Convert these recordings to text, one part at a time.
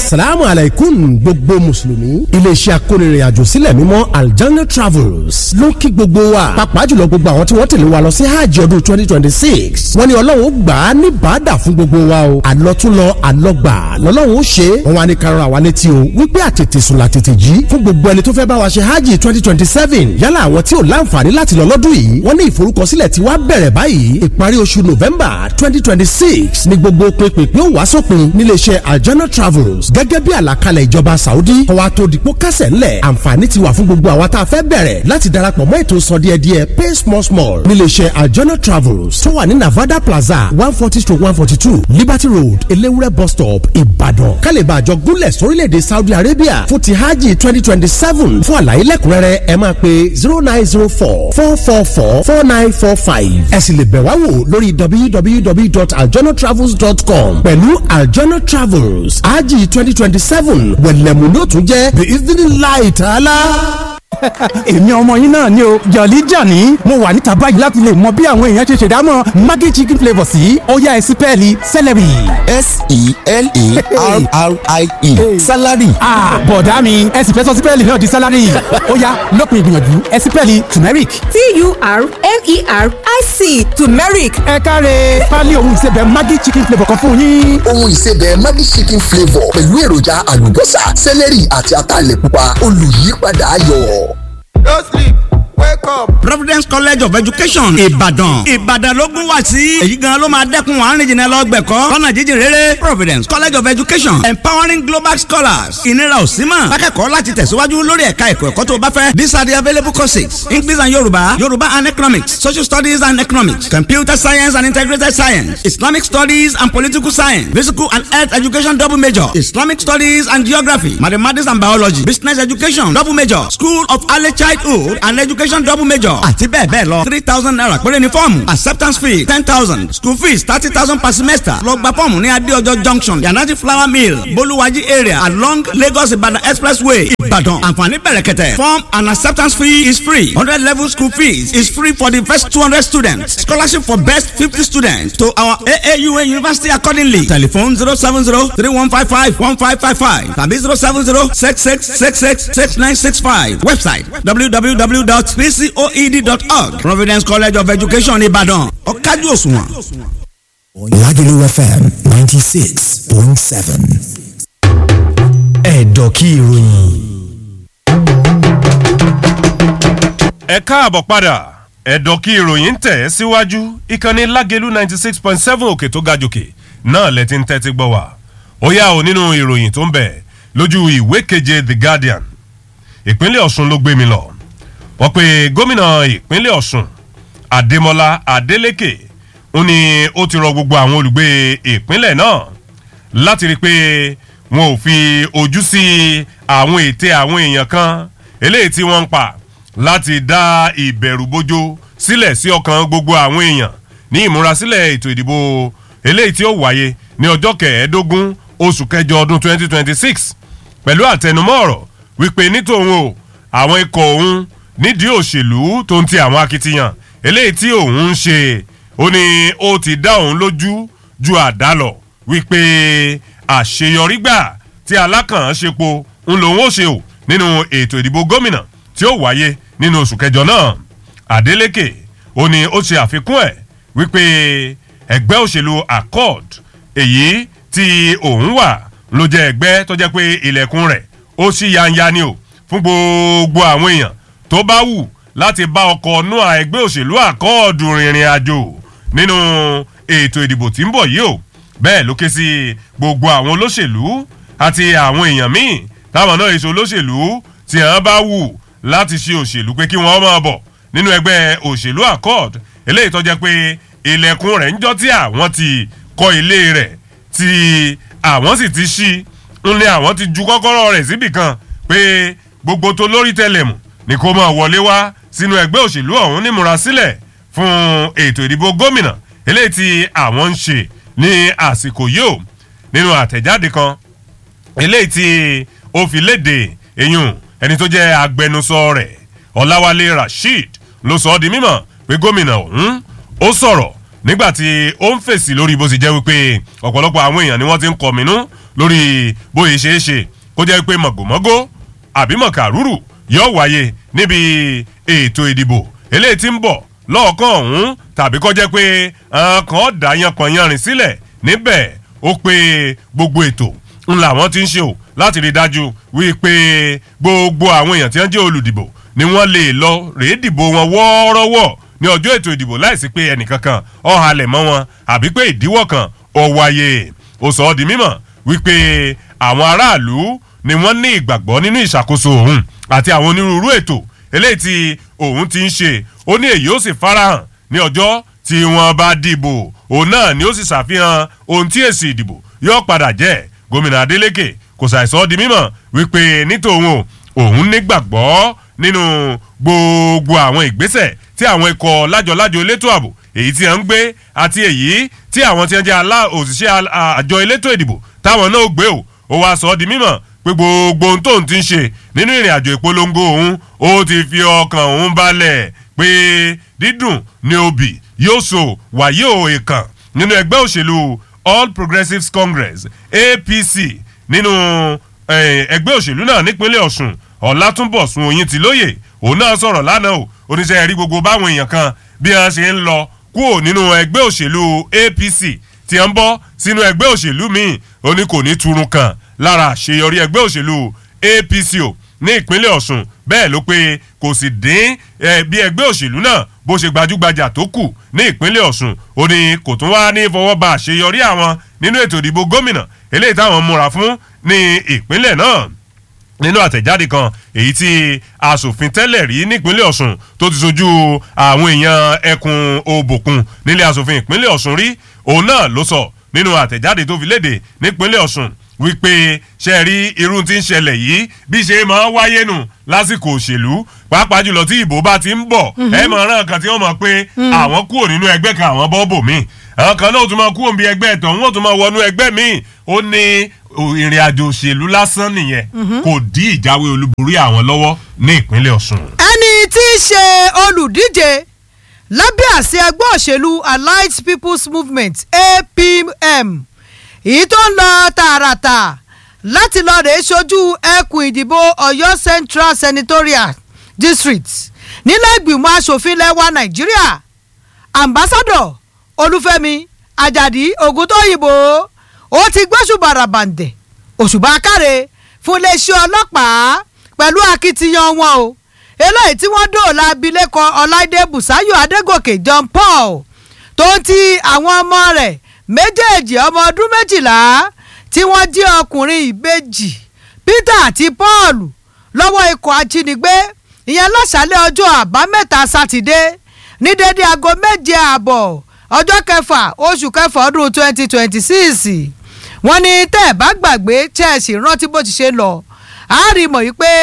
asalaamu alaykum gbogbo mùsùlùmí iléeṣẹ́ akónirin àjò sílẹ̀ mímọ́ aljanna travels ló ń kí gbogbo wa pàápàá jùlọ gbogbo àwọn tí wọ́n tẹ̀lé wa lọ sí hajj ọdún twenty twenty six wọ́n ní ọlọ́run ó gbà á ní bàdà fún gbogbo wa o àlọ́túnlọ àlọ́gbà lọ́lọ́run ó ṣe é wọ́n wá ní karùn-ún àwa létí o wípé àtètè sùn làtètè jí fún gbogbo ẹni tó fẹ́ bá wa ṣe hajj twenty twenty seven yálà àwọn tí ò láǹfààní láti lọ lọ́dún yìí wọ́n ní ìforúkọsílẹ̀ tí wàá bẹ̀rẹ̀ báyìí ìparí oṣù november twenty twenty six ní gbogbo pínpín ó wá sópin níléeṣẹ́ aljanna travels gẹ́gẹ́ bí àlàkalẹ̀ ìjọba saudi kọ́wa tó dìpọ́ kẹsẹ̀ ńlẹ̀ àǹfààní ti wà fún gbogbo àwa tá a fẹ́ bẹ̀rẹ̀ láti darapọ̀ mọ́ ètò sọ díẹ̀ díẹ̀ pay small small níléeṣẹ́ aljanna travels tó wà ní navada plaza one forty to one forty two liberty road elewure bus stop ìbàdàn kálíbà àjọ gúnlẹ̀ sórílẹ̀‐èdè saudi arabia fún ti hajj twenty twenty seven fún àlàyé lẹ́kùnrẹ́rẹ́ ẹ máa pe zero nine zero four four four four four nine four five ẹ sì lè bẹ̀ wá wò lórí www.aljannatravels.com pẹ̀lú aljanna travels hajj twenty twenty seven wẹ̀lẹ̀mú ló tún jẹ́ bí ìdílé ta'ala èmi ọmọ yín náà ni o jọ̀lí jọ̀ní mo wà níta báyìí láti lè mọ bí àwọn èèyàn ṣe ṣèdámọ̀ maggi chicken flavour sí ọ̀yá ẹ̀sìn pẹ́ẹ́lí celery. s-e-l-e-r-r-i-e salary. bọ̀dá mi ẹ̀sìn fẹ́ sọ sí pẹ́ẹ́lí náà di salary ọ̀yá lópin ìgbìyànjú ẹ̀sìn pẹ́ẹ́lí turmeric. t-u-r-m-e-r-i-c turmeric ẹ káre pálí ohun ìsebẹ̀ maggi chicken flavour kan fún yín. ohun ìsebẹ̀ maggi chicken flavour pẹ̀lú èròjà àlùbọ́sà celery àti ataalẹ̀ pupa olùyípadà ayọ̀. No sleep. Wake up. Providence College of Education Ìbàdàn Ìbàdàn ló gún wá sí èyí gan ló máa dẹ́kun àárín jìnnà lọ gbẹ̀kọ́ lọ́nà jíjìn rere Providence College of Education empowering global scholars ìnira ò sí mọ̀ akẹ́kọ̀ọ́ láti tẹ̀síwájú lórí ẹ̀ka ẹ̀kọ́ ẹ̀kọ́ tó bá fẹ́ these are the available courses English and Yorùbá Yorùbá and Economics Social Studies and Economics Computer Science and Integrated Science Islamic Studies and Political Science Physical and Health Education double major Islamic Studies and Geography Mathematics and Biology Business Education double major School of Early Childhood and Education double major àti bẹ́ẹ̀ bẹ́ẹ̀ lọ three thousand naira péré ni fọ́ọ̀mù acceptance fee ten thousand school fees thirty thousand per semester lọ gba fọ́ọ̀mù ní adéọjọ́ junction yanati flower mill bolúwájí area along Lagos Ibadan expressway Ìbàdàn àǹfààní bẹ̀rẹ̀kẹ̀tẹ̀ form and acceptance fee is free hundred level school fees is free for the first two hundred students scholarship for best fifty students to our AAUA university accordingly telephone zero seven zero three one five five one five five five tàbí zero seven zero six six six six six nine six five website www.pcoed.org Providence College of Education Ìbàdàn ọ̀kájú òṣùwọ̀n. Lagelu FM ninety six point seven. Ẹ̀dọ̀ kí ìròyìn. ẹ káàbọ̀ padà ẹ̀dọ̀ kí ìròyìn tẹ̀ ẹ́ síwájú ìkànnì lágẹ̀lú ninety six point seven òkè tó ga jòkè náà lẹ ti ń tẹ́tí gbọ́ wá ó yá o nínú ìròyìn tó ń bẹ lójú ìwé keje The Guardian ìpínlẹ̀ Ọ̀ṣun ló gbé mi lọ wọ́n pe gómìnà ìpínlẹ̀ Ọ̀ṣun Adémọ́lá Adélékè ó ní ó ti rọ gbogbo àwọn olùgbé ìpínlẹ̀ náà láti rí i pé wọn ò fi ojú sí àwọn ète àwọn èèyàn kan eléyìí tí wọ́n ń pa láti dá ìbẹ̀rù bójó sílẹ̀ sí ọkàn gbogbo àwọn èèyàn ní ìmúrasílẹ̀ ètò ìdìbò eléyìí tí ó wáyé ní ọjọ́ kẹẹ̀ẹ́dógún oṣù kẹjọ ọdún 2026 pẹ̀lú àtẹnumọ́ ọ̀rọ̀ wípé nítòun o àwọn ikọ̀ òun nídìí òṣèlú tó ń ti àwọn akitiyan eléyìí tí òun ń ṣe ó ní ó ti dá òun lójú ju àdá lọ wípé àṣeyọrí gbà tí alákànṣepo ń lòun ó ṣe o nínú ètò ìdìbò gómìnà tí ó wáyé nínú oṣù kẹjọ náà Adeleke ó ní ó ṣe àfikún ẹ̀ wípé ẹgbẹ́ òṣèlú accord èyí tí òun wà ló jẹ́ ẹgbẹ́ tó jẹ́ pé ilẹ̀kùn rẹ̀ ó ṣí yanya ni o fún gbogbo àwọn èèyàn tó bá wù láti bá ọkọ̀ nua ẹgbẹ́ òṣèlú accord rìnrìn àjò nínú ètò ìdìbò tí ń bọ̀ yìí o bẹ́ẹ̀ ló ké sí gbogbo àwọn olóṣèlú àti àwọn èèyàn míì táwọn náà èso olóṣèlú tí wọ́n bá wù láti ṣe òṣèlú pé kí wọ́n máa bọ̀ nínú ẹgbẹ́ òṣèlú accord eléyìí tó jẹ́ pé ilẹ̀kùn rẹ̀ ń jọ́ tí àwọn ti kọ́ ilé rẹ̀ tí àwọn sì ti ṣí ń lé àwọn ti ju kọ́kọ́rọ́ rẹ̀ síbì kan pé gbogbo tó lórí tẹlẹ̀mù ni kó máa wọlé wá sínú ẹgbẹ́ òṣèlú ọ̀hún nímúra sílẹ̀ fún ètò ìdìbò gómìnà eléyìí tí àwọn ń ṣe ní àsìkò yìí o nínú àtẹ̀jáde kan eléyìí tí ó fi léde eyín ẹni tó jẹ́ agbẹnusọ rẹ̀ ọláwálé rasheed ló sọ ọ́ di mímọ̀ pé gómìnà ọ̀hún ó sọ̀rọ̀ nígbà tí ó ń fèsì lórí bó ti jẹ́ wípé ọ̀pọ̀lọpọ̀ àwọn èèyàn ni wọ́n ti ń kọ̀mínú lórí bóyá ṣeé ṣe kó jẹ́ pé mọ̀gòmọ́gó àbí mọ̀kàrúrù yóò wáyé níbi ètò ìdìbò eléyìí tí ń bọ̀ lọ́ọ̀kan ọ̀hún tàbí kó jẹ́ pé àwọn kan dá yanpanyanrin sílẹ̀ níbẹ̀ ó pé gbogbo ètò ń làwọn ti ń ṣe o láti rí i dájú wípé gbogbo àwọn èèyàn tí wọ́n jẹ́ olùdìbò ni wọ́n lè lọ rèé dìbò wọn wọ́ọ́rọ́wọ́ ní ọjọ́ ètò ìdìbò láìsí pé ẹnìkankan ó halẹ̀ mọ́ wọn àbí pé ìdíwọ́ kan ó wáyé ó sọ ọ́ di mímọ̀ wípé àwọn aráàlú ni wọ́n ní ìgbàgbọ́ nínú ìṣàkóso òun àti àwọn onírúurú ètò eléyìí tí òun ti ń ṣe ó ní èyí ó sì farahàn ní ọjọ́ tí wọ́n bá dìbò òun náà ni ó sì ṣàfihàn ohun tí èsì ìdìbò yóò padà jẹ́ gómìnà Adeleke kò ṣàìsọ di mímọ̀ wípé nítòun o òun nígbàgbọ́ nínú gbogbo àwọn ìgbésẹ̀ tí àwọn ikọ̀ lájọlájọ elétò ààbò èyí tí wọ́n ń gbé àti èyí tí àwọn tí wọ́n jẹ́ alá òṣìṣẹ́ àjọ elétò ìdìbò táwọn náà gbé o ó wá sọ ọ́ di mímọ̀ pé gbogbo ohun tóun ti ń ṣe nínú ìrìn àjò ìpolongo òun ó ti fi ọkàn òun balẹ̀ pé dídùn ní obì yóò so wàyí ò èkàn nínú ẹgbẹ́ òṣèlú All Progressives Congress APC nínú ẹgbẹ́ òṣèlú náà nípínlẹ̀ Ọ̀ṣun Ọlátúnbọ̀sún Oyintilóyè òun náà sọ̀rọ̀ lánàá o oníṣẹ́ rí gbogbo báwọn èèyàn kan bí wọ́n ṣe ń lọ kúrò nínú ẹgbẹ́ òṣèlú APC tí wọ́n ń bọ́ sínú ẹgbẹ́ òṣèlú míì ó ní kò ní turun kan lára àṣeyọrí ẹgbẹ́ òṣèlú APC o ní ìpínlẹ̀ Ọ̀ṣun bẹ́ẹ̀ ló pé kò sì dín bí ẹgbẹ́ òṣèlú náà bó ṣe gbajúgbajà tó kù ní ìpínlẹ̀ Ọ̀ṣun ó ní kò tún wá ní fọwọ́ ba àṣeyọrí àwọn nínú ètò ìdìbò gómìnà eléyìí táwọn múra fún ní ìpínlẹ̀ náà nínú àtẹ̀jáde kan èyí tí asòfin tẹ́lẹ̀ rí nípínlẹ̀ Ọ̀ṣun tó ti sojú àwọn èèyàn ẹkùn òbòkun nílé asòfin ìpínlẹ̀ Ọ̀ṣun rí òun náà ló sọ nínú àtẹ̀jáde tó fi léde nípínlẹ̀ Ọ̀ṣun wípé ṣe rí irú tí ń ṣẹlẹ̀ yìí bí ṣe máa wáyé nù lásìkò òṣèlú pàápàá jùlọ tí ìbò bá ti ń bọ̀ ẹ mọ̀ ọ́n kan tí wọ́n mọ̀ pé àwọn kúrò nínú ẹgbẹ́ kan àwọn bọ́ bò míì àwọn kan náà tún máa kúrò níbi ẹgbẹ́ ẹ̀tọ́ wọn tún máa wọnú ẹgbẹ́ míì ó ní ìrìn àjò òṣèlú lásán nìyẹn kò dí ìjáwé olúborí àwọn lọ́wọ́ ní ìpínlẹ̀ Ọ̀ṣun. ẹni tí í ṣe olùdíje lábẹ́ àṣẹ ẹgbẹ́ òṣèlú Allied People's Movement APM èyí tó ń lọ tààràtà láti lọ rèé ṣojú ẹkùn ìdìbò Ọ̀yọ́ Central Senatorial District nílẹ̀ ìgbìmọ̀ asòfin lẹ́wà Nàìjíríà ambassador Olúfẹ́mi Àjàdí Ògúntóyìnbó ó ti gbóṣùbà ràbàǹdẹ̀ òṣùbà káre fún iléeṣẹ́ ọlọ́pàá pẹ̀lú akitiyan wọn o eléyìí tí wọ́n dóòlà abilékọ ọláìdé bùsáyọ̀ adégòkè john paul tó ń ti àwọn ọmọ rẹ̀ méjèèjì ọmọ ọdún méjìlá tí wọ́n jí ọkùnrin ìbejì peter àti paul lọ́wọ́ ikọ̀ ajínigbé ìyẹn lọ́sàálẹ̀ ọjọ́ àbámẹ́ta sátidé ní dédé aago méje ààbọ̀ ọjọ́ kẹfà oṣù kẹfà ọdún twenty twenty six wọ́n ní tẹ́ ẹ̀ bá gbàgbé chelsea rántí bó ti ṣe lọ àárímọ̀ yìí pé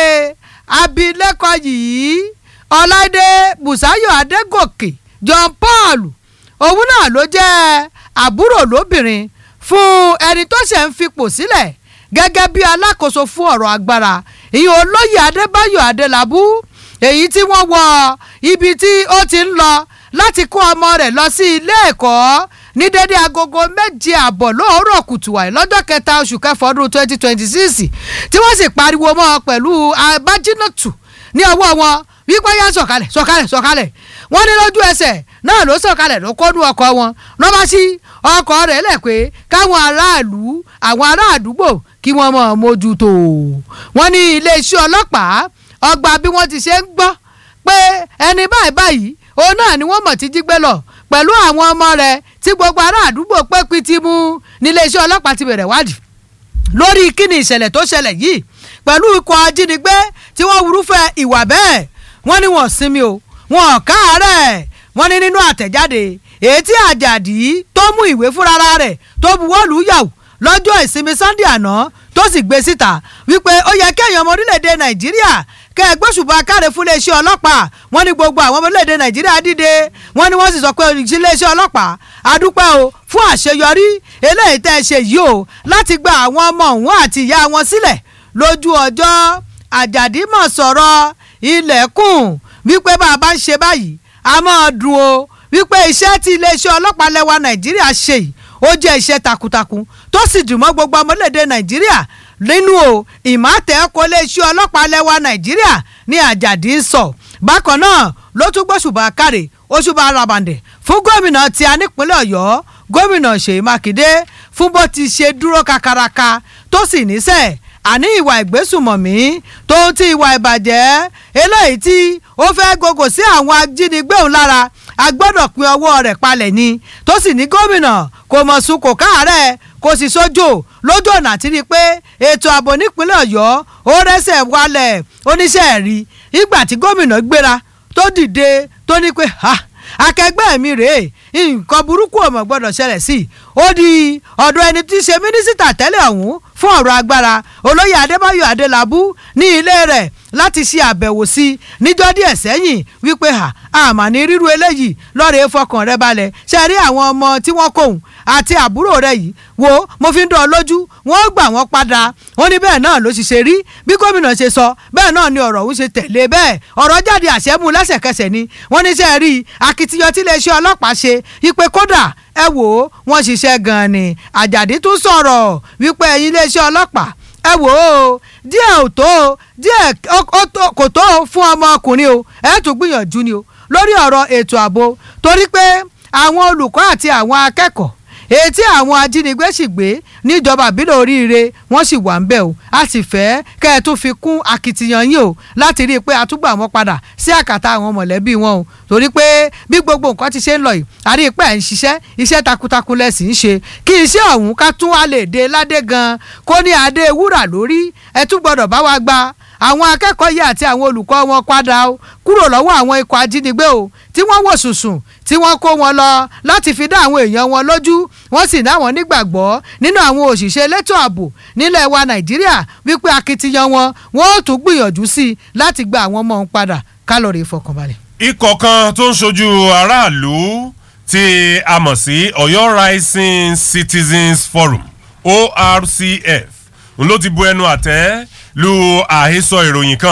abilékọ yìí ọláìdé bùsáyọ̀ adégòkè john paul òun náà ló jẹ́ àbúrò lóbìnrin fún ẹni tó ṣe ń fipò sílẹ̀ gẹ́gẹ́ bí alákòóso fún ọ̀rọ̀ agbára ìyẹn olóyè adébáyọ̀ adélábù èyí tí wọ́n wọ ibi tí ó ti ń lọ láti kó ọmọ rẹ̀ lọ sí ilé ẹ̀kọ́ ní dédé agogo méje àbọ̀ lóòrọ̀ kùtù àì lọ́jọ́ kẹta oṣù kẹfà ọdún twenty twenty six tí wọ́n sì pariwo mọ́ ọ pẹ̀lú abájínàtù ní ọwọ́ wọn wípé yá sọ̀kalẹ̀ sọ̀kalẹ̀ sọ̀kalẹ̀ wọ́n ní lójú ẹsẹ̀ náà ló sọ̀kalẹ̀ ló kọ́nu ọkọ̀ wọn lọ́ba sí ọkọ̀ rẹ̀ lẹ̀ pé káwọn aráàlú àwọn ará àdúgbò kí wọ́n mọ̀ mójútó wọ́n ní iléeṣẹ́ ọlọ́pàá ọgbà bí wọ́n ti ṣe ń gbọ́ pé ẹni báyìí báyìí òun náà ni wọ́n mọ̀ ti jí gbé lọ pẹ̀lú àwọn ọmọ rẹ̀ tí gbogbo ará àdúgbò pé piti mú níléeṣẹ́ ọlọ́pàá ti bẹ̀rẹ̀ wádìí lórí kíni ìṣẹ̀lẹ̀ tó ṣẹlẹ̀ yìí pẹ̀lú ikọ̀ ajínigbé tí wọ́n wúrúfẹ́ ìwà bẹ́ẹ̀ wọ́n ní wọ́n sinmi o wọ́n káàárẹ̀ wọ́n ní nínú àtẹ̀jáde èyí tí àjàdí tó mú ìwé fúnra rẹ̀ tó buwọ́lù yàwó lọ́jọ́ ìsinmi sunday àná tó sì gbé síta wípé ó yẹ kéèyàn ọmọ orílẹ̀-èdè nàìjíríà kẹ́ ẹ gbóṣùbà káre fún iléeṣẹ́ ọlọ́pàá wọ́n ní gbogbo àwọn ọmọ orílẹ̀-èdè nàìjíríà dìde wọ́n ní wọ́n sì sọ pé iléeṣẹ́ ọlọ́pàá adúpẹ́ o fún àṣeyọrí eléyìí tẹ́ ẹ ṣe yìí o láti gba àwọn ọmọ òun àti ìyá wọn sílẹ̀ lójú ọjọ́ àjàdí mọ̀ sọ̀rọ̀ ilẹ̀kùn wípé bá a bá ń ṣe báyìí a máa dùn o wípé iṣẹ́ tí iléeṣẹ́ ọlọ́pàá lẹ́wà nàìjíríà ṣe yìí ó jẹ́ iṣẹ́ takuntakun tó sì dùn mọ́ gbogbo ọmọlédè nàìjíríà nínú o ìmọ̀tẹ́ kò lè ṣe ọlọ́pàá lẹ́wà nàìjíríà ní àjàdí ń sọ bákan náà ló tún gbóṣùbà káre oṣùbà arabandẹ̀ fún gómìnà tí a nípínlẹ̀ ọ̀yọ́ gómìnà ṣèyí mákindé fún bó ti ṣe dúró kakaraka tó sì níṣẹ́ àní ìwà ìgbésùmọ̀mí tó ń ti ìwà ìbàjẹ́ eléyìí tí ó fẹ́ gògò sí àwọn ajínigbé òun lára a gbọ́dọ̀ pín ọwọ́ rẹ̀ palẹ̀ ni tó sì ní gómìnà kò mọ̀ sùn kò káàárẹ̀ kò sì sójò lójú ọ̀nà àti rí i pé ètò ààbò nípínlẹ̀ ọ̀yọ́ ó rẹ́sẹ̀ wálẹ̀ oníṣẹ́ rí ìgbà tí gómìnà gbéra tó dìde tó ní pé ha akẹgbẹ́ mi rèé nǹkan burúkú ò mọ̀ gbọ́dọ̀ ṣẹlẹ̀ sí i ó di ọ̀dọ̀ ẹni tí í ṣe mínísítà tẹ́lẹ̀ ọ̀hún fún ọ̀rọ̀ agbára olóyè adébáyọ̀ adélábù ní ilé rẹ̀ láti ṣe àbẹ̀wò sí i níjọ́ díẹ̀ sẹ́yìn wípé ha àmà ní ríru eléyìí lọ́ọ̀rẹ́ fọkàn rẹ balẹ̀ ṣe rí àwọn ọmọ tí wọ́n kóhùn àti àbúrò rẹ yìí wo mo fi ń dán ọ lójú wọ́n gbà wọ́n padà wọ́n ní bẹ́ẹ̀ náà ló sì ṣe rí bí gómìnà ṣe sọ bẹ́ẹ̀ náà ni ọ̀rọ̀ òun ṣe tẹ̀lé bẹ́ẹ̀ ọ̀rọ̀ jáde àṣẹ́mú lẹ́sẹ̀kẹsẹ̀ ni wọ́n ní sẹ́ẹ̀ rí akitiyan tí iléeṣẹ́ ọlọ́pàá ṣe ipe kódà ẹ wò ó wọ́n ṣiṣẹ́ gan-an ni àjàdí tún sọ̀rọ̀ wípé ẹ̀yin iléeṣẹ́ ọlọ́pàá ẹ wò ó díẹ̀ ò tó díẹ̀ kò tó fún ọmọkùnrin o ẹ tún gbìyànjú ni o lórí ọ̀rọ̀ ètò ààbò torí pé àwọn olùkọ́ àti àwọn akẹ́kọ̀ọ́ etí àwọn ajínigbé sì gbé níjọba àbílẹ̀ oríire wọ́n sì wà ń bẹ̀ o a sì fẹ́ kẹ́ ẹ tún fi kún akitiyan yín o láti rí i pé a tún gbà wọ́n padà sí àkàtà àwọn mọ̀lẹ́bí wọn o torí pé bí gbogbo nǹkan ti ṣe ń lọ yìí a rí i pé ẹ̀ ń ṣiṣẹ́ iṣẹ́ takuntakun lẹ̀ sì ń ṣe kí iṣẹ́ ọ̀hún ká tún wá lè dé ládé gan kó ní adé wúrà lórí ẹ tún gbọ́dọ̀ bá wa gba àwọn akẹ́kọ̀ọ́ yìí àti àwọn olùkọ́ wọn padà o kúrò lọ́wọ́ àwọn ikọ̀ ajínigbé o tí wọ́n wò sùsùn tí wọ́n kó wọn lọ láti fi dá àwọn èèyàn wọn lójú wọ́n sì dáwọn nígbàgbọ́ nínú àwọn òṣìṣẹ́ elétò ààbò nílẹ̀ wa nàìjíríà wípé akitiyan wọn wọ́n ó tún gbìyànjú sí i láti gba àwọn ọmọ òun padà kálọ̀rì ìfọkànbalẹ̀. ikọ̀ kan tó ń ṣojú aráàlú tí a mọ̀ sí ọ̀yọ́ rising citizens forum orcf ló ti bu ẹnu àtẹ́ lu àhesọ ìròyìn kan